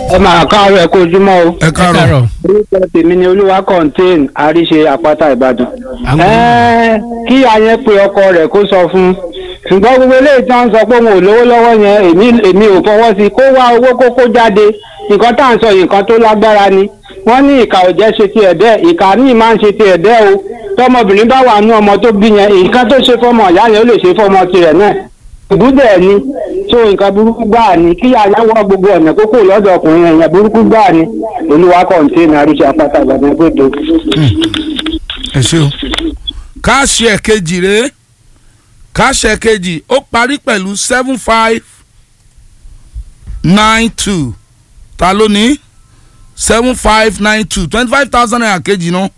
ẹ máa káàárọ̀ ẹ kó ojúmọ́ o. ẹ káàárọ̀ orúkọ tèmi ni olúwa contain àríṣe àpáta ìbàdàn. Àwọn- Ẹ́ẹ́, kí ayẹn pe ọkọ rẹ̀ kó sọ fún un ṣùgbọ́n gbogbo eléyìí tí wọ́n ń sọ pé òun ò lówó lọ́wọ́ yẹn èmi èmi ò fọwọ́ sí i kó wá owó kó kó jáde nǹkan tá à ń sọ yìí nǹkan tó lágbára ni wọ́n ní ìkà ò jẹ́ ṣe ti ẹ̀dẹ́ ìkà míì máa ń ṣe ti ẹ̀dẹ́ o tọmọbìnrin bá wà nú ọmọ tó bí yẹn nǹkan tó ṣe fọmọ ìyá yẹn ó lè ṣe fọmọ tirẹ̀ náà ìbúdẹ̀ ni tó nǹkan burúkú gbáà ni kí àyáwó gbogbo ọ̀nà kókó lọ́dọ̀ ọkùnrin ẹ̀yàn burúkú gbáà ni olúwa kọ̀ǹtẹ́nì àríṣe àpáta ìbàdàn gbòdo. ẹ ṣe o káàṣì ẹ̀kejì rèé káàṣì ẹ̀kejì ó parí pẹ̀lú seven five nine two ta ló ní seven five nine two twenty five thousand naira kejì náà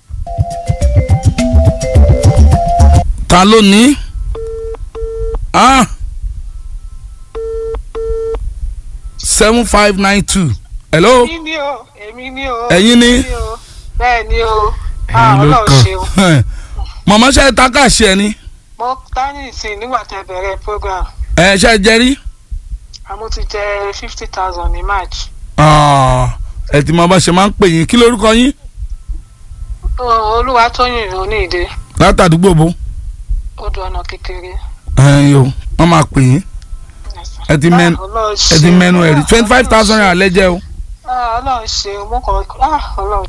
ta ló ní ah seven five nine two hello èmi ni o èmi ni o. Ẹ̀yin ni? èmi o. bẹ́ẹ̀ ni o. Ẹ̀yin Ah, ló Ọlọ́run kàn. ṣeun. mọ̀mọ́ ṣe ta káàṣì ẹ̀ ni mo tání ìsìn nígbà tẹ bẹ̀rẹ̀ program ẹ̀ ṣe jẹ́rí. àmọ́ ti jẹ fifty thousand ní march. Ah, ẹ ti mọ bá ṣe máa ń pè yín kí lórúkọ yín Ó- olúwa tóyìn oníìdè látàdúgbò bó odò ọ̀nà kékeré. ẹ̀yin o wọ́n máa pè yín ẹ ti mẹ́nu Ah, Ọlọ́run ẹ ti ṣeun. mẹ́nu ẹ̀ rí Ah, twenty five thousand naira Ọlọ́run lẹ́jẹ̀ o. ṣeun. Ah, Ọlọ́run ṣeun mo kàn ah, Ọlọ́run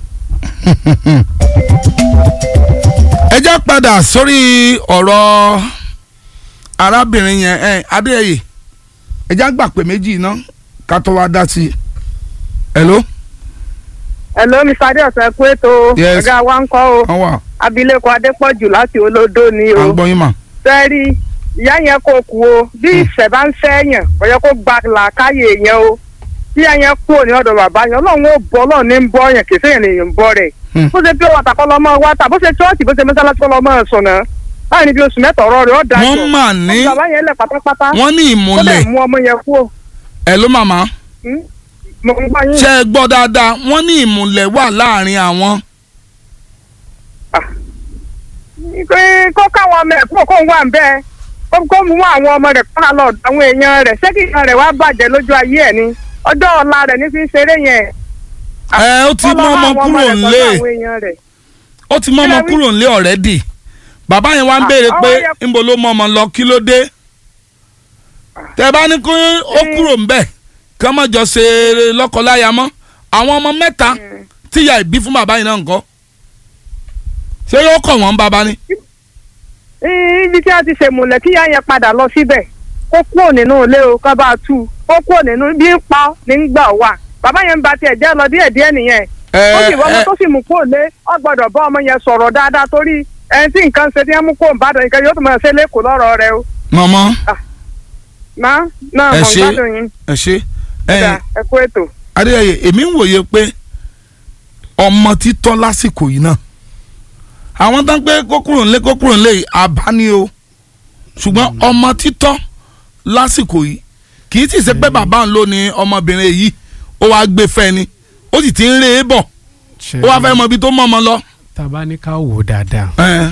ẹ jẹ́ padà sórí ọ̀rọ̀ arábìnrin yẹn ẹ adéyẹyẹ ẹ jẹ́ àgbà pé méjì iná ká tó wá dá sí i. hello Hello, Mr. Adéọ̀sán kú ètò Yes. ọ̀gá wa ń kọ́ o wọ́n wà abilékọ Adépọ̀jù láti olódó ni à ń o gbọ́ yín mà. fẹ́ẹ́rí ìyá yẹn kò kú o bí ìṣẹ̀ bá ń fẹ́yàn kò yẹ kó gba làákàyè yẹn o bí ìyá yẹn kúrò ní ọ̀dọ̀ bàbá yẹn ọlọ́run ó bọ́ ọlọ́run ní ń bọ́ yẹn kì í sẹ́yìn lèèyàn ń bọ́ rẹ̀ Hmm. bó ṣe pé wàtà kọ́ lọ́mọ wàtà bó ṣe chọ́ọ̀tì bó ṣe mọ́sálásí kọ́ lọ́mọ sọ̀nà láì ní bí oṣù mẹ́ta ọ̀rọ̀ rẹ̀ ó dájọ́ wọ́n mà ní bàbá yẹn lẹ̀ pátápátá wọ́n ní ó dẹ̀ ìmùlẹ̀ mú ọmọ yẹn kú o ẹ ló màmá Hmm? mo ń gbọ́ yín ṣe é gbọ́ dáadáa wọ́n ní ìmùlẹ̀ wà láàrin àwọn. pé kó káwọn ọmọ ẹ̀ kúrò kó ń wà ń bẹ́ẹ̀ kó kó mú àwọn ọmọ rẹ̀ kó lọ àwọn èèyàn rẹ̀ ṣé kí ìran rẹ̀ wá bàjẹ́ lójú ayé ẹ̀ ni ọjọ́ ọ̀la rẹ̀ ní fi ń ṣeré yẹn. ẹ ó ti Kó mú lọ ọmọ wá àwọn kúrò rẹ̀ nílé sọ́dọ̀ àwọn èèyàn rẹ̀. ó ti mú ọmọ Kí lẹ wí? kúrò nílé ọ̀rẹ́dì bàbá yẹn wá ń Ah, béèrè ọwọ́ pé yẹ- ńbo ló mọ ọmọ lọ kí ló dé tẹ bá ní kó ó kúrò ńbẹ̀ kí wọ́n má jọ ṣe lọ́kọláya mọ́ àwọn ọmọ mẹ́ta tíya ìbí fún bàbá yìí náà nǹkan ṣé yóò kọ̀ wọ́n bàbá ni. ibi tí a ti ṣe múlẹ̀ kí ìyá yẹn padà lọ síbẹ̀ kó kúrò nínú ilé o kó bá a tú kó kúrò nínú bí ń pa ní ń gbà wà bàbá yẹn ń ba tiẹ̀ jẹ́ lọ díẹ̀díẹ̀ nìyẹn ó sì wọ́n ọmọ tó sì mú kúrò lé ọ gbọ́dọ̀ bá ọmọ yẹn sọ̀rọ̀ dáadáa torí ẹni tí nǹkan ṣe tí wọ́n mú kúrò ń bàdàn nǹkan yóò tún máa ṣe lẹ́kọ̀ọ́ lọ́rọ̀ rẹ o. mọ̀mọ́ má náà Ẹ mọ̀ ṣé. ń gbádùn yín ẹ ṣe ẹ̀dá ẹ kú ètò. adéyẹyẹ èmi ń wòye pé ọmọ títọ́ lásìkò yìí náà àwọn tó ń pé kó kúrò nílé kó kúrò nílé yìí àbá ni o ṣùgbọ́n ọmọ títọ́ lásìkò yìí kì í sì ṣe pé bàbá ń lò ní ọmọbìnrin yìí ó wàá gbé fẹ́ ni ó sì ti ń rè é bọ̀ ó wàá fẹ́ mọ ibi tó mọ̀ ọmọ lọ. tá a bá ní ká wò ó dáadáa ẹ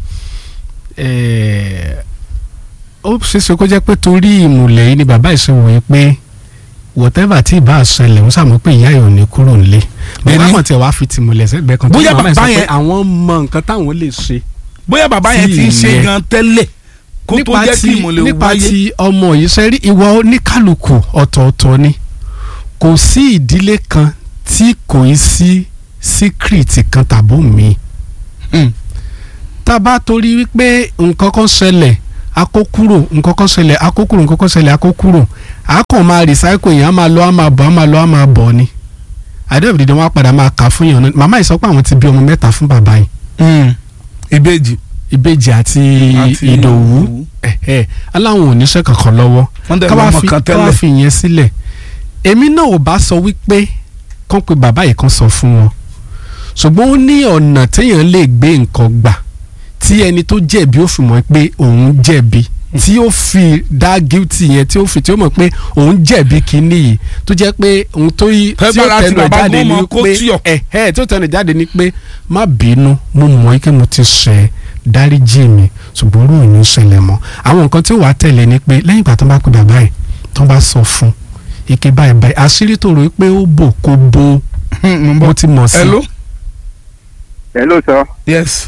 ẹ̀ẹ́, ó ṣeéṣe kó jẹ́ pé torí ìmùlẹ̀ yìí ni bàbá ìṣòwò yìí pé whatever tí ìbá ṣẹlẹ̀ ń sàmọ́ pé ìyá yóò ní kúrò nílé bàbá Bẹ́ẹ̀ni. kan tiẹ̀ wá fi tìmùlẹ̀ sẹ́gbẹ̀ẹ́ kan tó Bóyá ní bàbá yìí sọ bàbá pé yẹn- àwọn mọ nǹkan táwọn lè ṣe bóyá bàbá yẹn ti ń ṣe Tí gan tẹ́lẹ̀ kó tó nípa jẹ́ kí ti ìmùlẹ̀ nípa wáyé. ti ọmọ yìí ṣe rí ìwà oníkálukú ọ̀tọ̀ọ̀tọ̀ ni kò sí ìdílé kan tí kò í sí síkírìtì kan tàbó mi Hmm. tá a bá torí wípé nǹkan kan ṣẹlẹ̀ akókúrò nǹkan kan ṣẹlẹ̀ akókúrò nǹkan kan ṣẹlẹ̀ akókúrò a kàn máa recycle yẹn a máa lọ a máa bọ̀ a máa lọ a máa bọ̀ ni àdéhùn dídán wọn á padà máa kà fún yàn náà màmá yìí sọ pé àwọn ti bí ọmọ mẹ́ta fún bàbá yìí Hmm. ìbejì ìbejì àti Àti ìdòwú Ìdòwú. ẹ̀hẹ́ aláwọn oníṣẹ́ kankan lọ́wọ́ wọ́n dẹ̀ káwá lọ́mọ fi kan káwá tẹ́lẹ̀. fi yẹn sílẹ̀ èmi náà ò bá sọ wípé kán pe bàbá yìí kan sọ fún wọn ṣùgbọ́n ó ní ọ̀nà téèyàn lè gbé nǹkan gbà tí ẹni tó jẹ̀bi ó fi mọ̀ pé òun jẹ̀bi tí ó fi dá guilty yẹn tí ó fi tí ó mọ̀ pé òun jẹ̀bi kínní yìí tó jẹ́ pé òun tó yí tí ó Fẹ́gbára tí tẹnu ẹ̀ bàbá jáde gbọ́n ni mọ kó wípé tíọ̀. ẹ̀ ẹ̀ tí ó tẹnu ẹ̀ jáde ni pé má bínú mo mọ̀ pé mo ti ṣẹ̀ dáríjì mi ṣùgbọ́n orú ò ní ṣẹlẹ̀ mọ́ àwọn nǹkan tí ó wàá tẹ̀lé ni pé lẹ́yìn ìgbà tó bá pe bàbá yìí tó bá sọ fún ike báyìí báyìí àṣírí tó rò ó pé ó bò kó bo mo ti mọ̀ sí. hello hello sir yes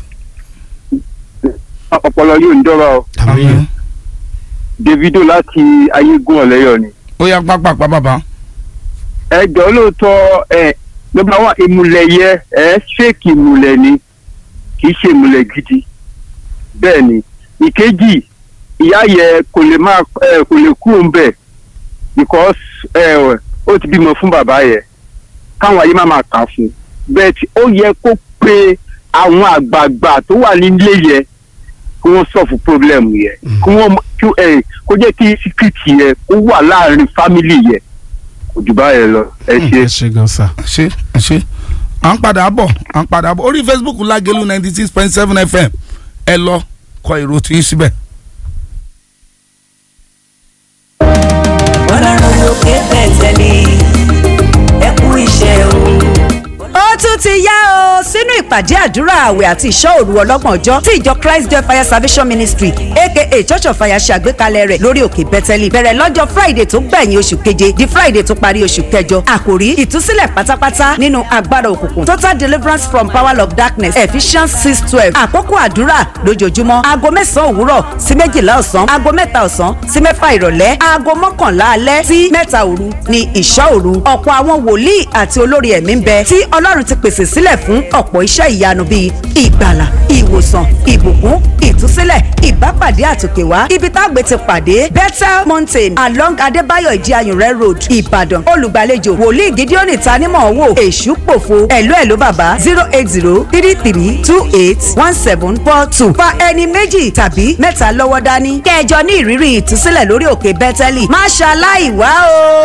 ọpọlọ yóò ń dọ́ra o àmín davido láti ayégún ọ̀lẹ́yọ̀ ni. ó yá pápápá bàbá ẹ jọ lóòótọ́ ẹ nọ́mbà wá ìmùlẹ̀ yẹ ẹ ṣéèkì ìmùlẹ̀ ni kì í ṣe ìmùlẹ̀ gidi bẹ́ẹ̀ ni ìkejì ìyá yẹ kò lè máa ẹ kò lè kú òun bẹ̀ because ẹ ó ti bímọ fún bàbá yẹ káwọn ayé má máa kà fún bẹ́ẹ̀ tí ó yẹ kó pe àwọn àgbààgbà tó wà nílé yẹ kí wọ́n sọ̀fù pọ́blẹ́mù yẹ kí wọ́n kí ẹ kó jẹ́ kí síkírìtì yẹ kó wà láàrin fámìlì yẹ kò jù báyẹn lọ ẹ ṣe. ẹ ṣe gan sa. ṣe ṣe à ń padà bọ̀ à ń padà bọ̀ orí facebook lágẹ̀lú ninety six point seven fm ẹ lọ kọ èrò tí í síbẹ̀. ọlọ́run lókè bẹ̀tẹ̀lì ẹ kú iṣẹ́ o. ó tún ti yá o sínú ìpàdé àdúrà àwẹ̀ àti ìṣọ́ òru ọlọ́gbọ̀n ọjọ́ tí ìjọ christ joy fire salvation ministry aka church of fire ṣe àgbékalẹ̀ rẹ̀ lórí òkè bẹ́tẹ́lì bẹ̀rẹ̀ lọ́jọ́ friday tó gbẹ̀yìn oṣù keje di friday tó parí oṣù kẹjọ àkòrí ìtúsílẹ̀ pátápátá nínú agbára òkùnkùn total deliverance from power of darkness ephesians six twelve àkókò àdúrà lójoojúmọ́ aago mẹ́sàn-án òwúrọ̀ sí méjìlá ọ̀sán aago mẹ́ta ọ̀sán sí mẹ́fà ìrọ̀lẹ́ aago mọ́kànlá alẹ́ sí mẹ́ta òru ni ìṣọ́ òru ọ̀pọ̀ àwọn wòlíì àti olórí ẹ̀mí ń bẹ tí ọlọ́run ti pèsè sílẹ̀ fún ọ̀pọ̀ iṣẹ́ ìyanu bíi ìgbàlà ìwòsàn ìbùkún ìtúsílẹ̀ ìbápàdé àtòkèwá ibi tágbé ti pàdé bethel mountain along adébáyọ̀ ìdíayùnrẹ́ road ìbàdàn olùgbàlejò wòlíì gideon tanímọ̀ wò èṣù pòfo ẹ̀lú ẹ̀lú bàbá zero eight zero three three two eight one seven four two fa ẹni méjì tàbí mẹ́ta lọ́wọ́ dání kẹjọ ní ìrírí ìtúsílẹ̀ lórí òkè bẹ́tẹ́lì má ṣaláì wá o.